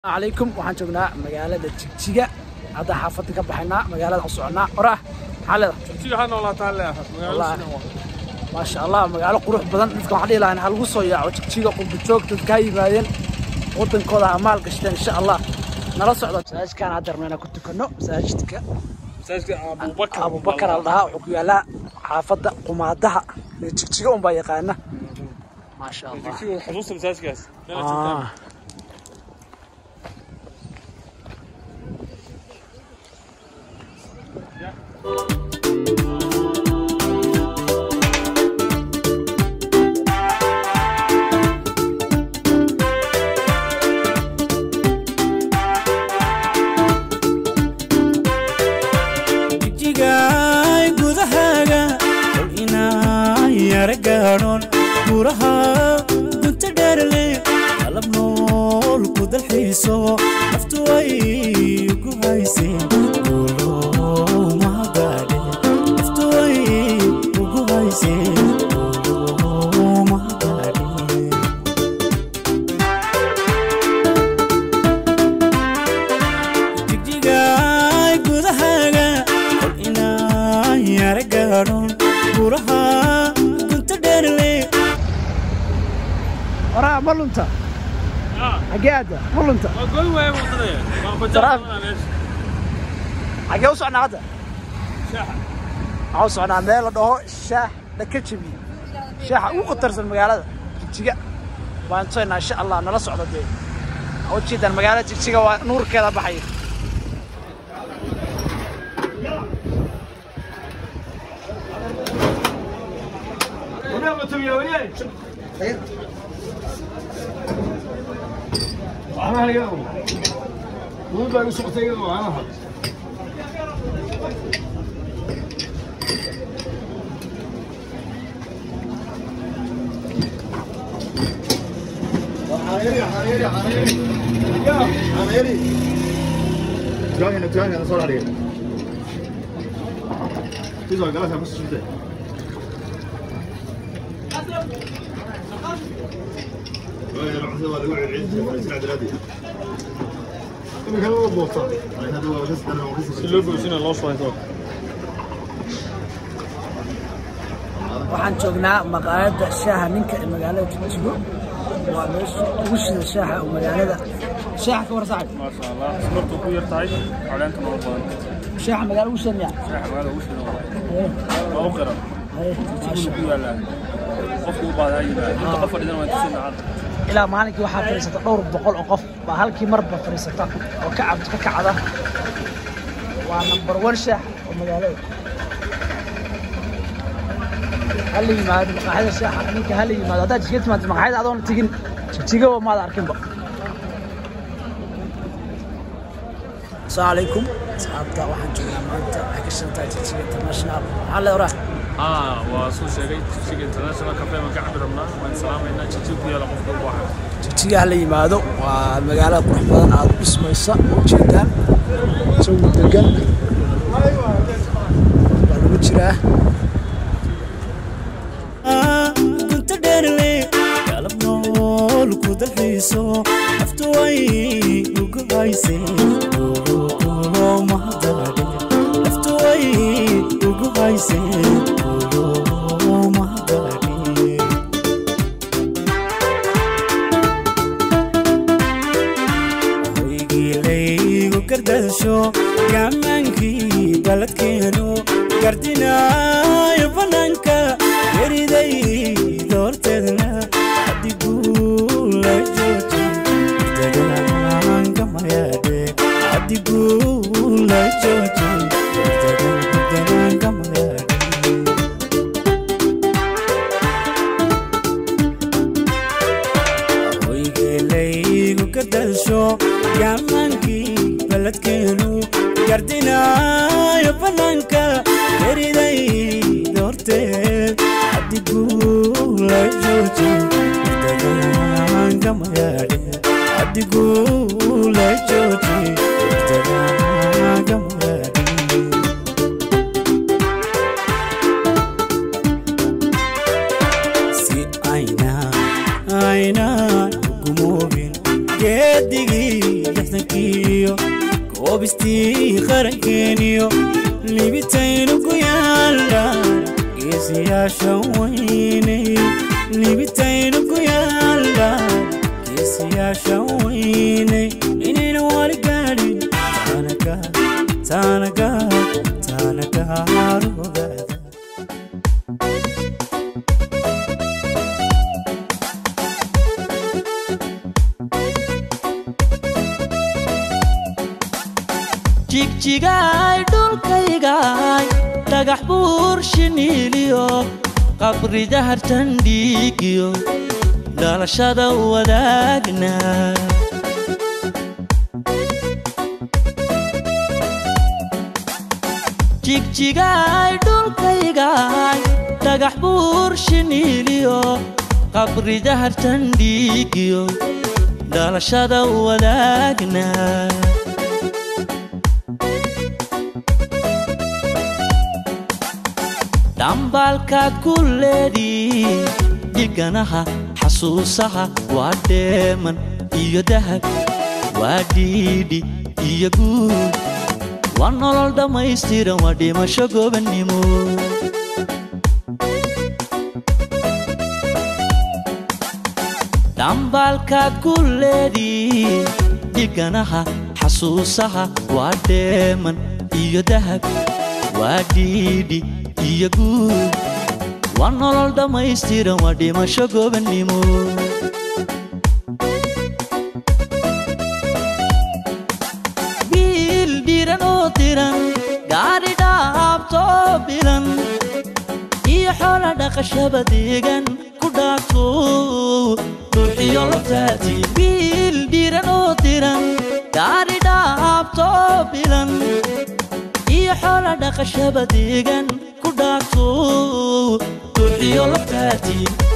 calaykum waxaan joognaa magaalada jigjiga hadda xaafadda ka baxaynaa magaalada u soconaa qorah maxaa leedahay jigjiga ha noolaataan leeyahay Wallaahi. maasha allah magaalo qurux badan dadka waxaan dhihi lahaa ha lagu soo yaaco jigjiga qurba joog dadka ha yimaadeen wadankooda ha maal gashteen insha allah nala socda masaajidkaan hadda rabnaa inaan ku tukano masaajidka masaajidka abubakar abubakar al dhahaa wuxuu ku yaalaa xaafadda qumaadaha ee jigjiga unbaa yaqaana maasha allah jigjiga xusuusta masaajidkaas meela joogtaan Ah. jigjigaay gudahaaga kol inaan yara gaadhoon guuraha gunta dheerle qalab nool ku dalxiiso naftu way ugu hayseen guulow mahagaadhe naftu way ugu hayseen guulow mahagaadhe jigjigaay gudahaaga kol inaan yara gaadhoon guuraha gunta dheerle waraha ma lunta xagee aada ma lunta waa goy waaye wadadaya waa bajaaj Taraaf. badan meesha xagee u socnaa hadda shaaxa waxaan u socnaa meel la dhaho shaax dhaka jabiye shaaxa ugu khatarsan magaalada jigjiga waan tusaynaa insha allah nala socda dee Waxaa ujeedaan magaalada jigjiga waa nuurkeeda baxaya Tuangin, tuangin, solar dia. Itu soal galas apa susah? Oh, ya, macam tu, ada orang yang cincin, cincin ada lagi. Ini kan lu bosan. Ini ada orang yang sedang orang si yang loo goysina loo shubay waxaan joognaa maqaayadda shaaha ninka ee magaalada jigjigo waa meesha ugu shida shaaxa oo magaalada shaaxa ka war sacab maasha allah smartu ku yar tahay caleentana u badan shaaxa magaala ugu shida miyaa shaaxa magaalada ugu shidan waa u qiran Haye, jigjigu ku yaalaa qofku u baahdaa yimaada inta qof fadhidan waan tusina hadda ilaa maalinkii waxaa fadhiisata dhowr boqol oo qof baa halkii marba fadhiisata oo ka cabd ka kacda waa number one shaax oo magaalada hala yimaado maqaaxida shaaxa ninka hala yimaado haddaad jigjiga timaado maqaaxida adoona tegin jigjiga maada arkinba asalaamu calaykum asxaabta waxaan joognaa maanta waxay ka shantaa jigjiga international maxaa le oraa aa waa soo sheegay jigjiga international cafe baan ka cabi rabnaa waan salaamaynaa jigjiga ku yaala qofka u baahan jigjiga hala yimaado waa magaalada qurux badan aad u dhismaysa oo ujeedaan isagu degan baa lagu jiraa gunta dheerle qalab nool ku dalxiiso naftu way ugu hayseen guulo mahadaadhe naftu way ugu hayseen guulo mahadaadhe hoygiilaygu gardasho gaamaankii baladkeenu gardinaayo bannaanka yeriday doorteedna adigula jooji dagaankamayaadhe adigula jooji dagaankamayaadhe hoygeelaygu gardasho gaamaankii baladkeenu gardinaayo bannaanka yeriday doorteed adigula jooji dagaankamayaadhe adigula jooji dagaankamayaadhe si ayna ayna gumoobin geedigii hoobistii qarankeeniyo libitaynu ku yaaldhaan geesiyaasha weynay libitaynu ku yaaldhaan geesiyaasha weynay inayna wali gaadhin taanaga taanaga taanaga harugaada jigjigaay dhulkaygaay dhagax buur shiniiliyo qabri dahartan dhiigiyo dhalashada wadaagna jigjigaay dhulkaygaay dhagax buur shiniiliyo qabri dahartan dhiigiyo dhalashada wadaagna dhambaalkaad ku leedii dhiganaha xasuusaha waa dheeman iyo dahab waa dhiidhi iyo guud waa nolol dhammaystiran waa dhimasho gobannimo dhambaalkaad ku leedii dhiganaha xasuusaha waa dheeman iyo dahab waa dhiidhi iyo guud waa nolol dhammaystiran waa dhimasho gobannimo wiil dhiran oo diran gaadhi dhaabto bilan iyo xoola dhaqashaba deegan ku dhaafto dhuuxiyo laftaati wiil dhiran oo diran gaadhi dhaabto bilan iyo xoola dhaqashaba deegan ku dhaafto dhuuxiyo laftaati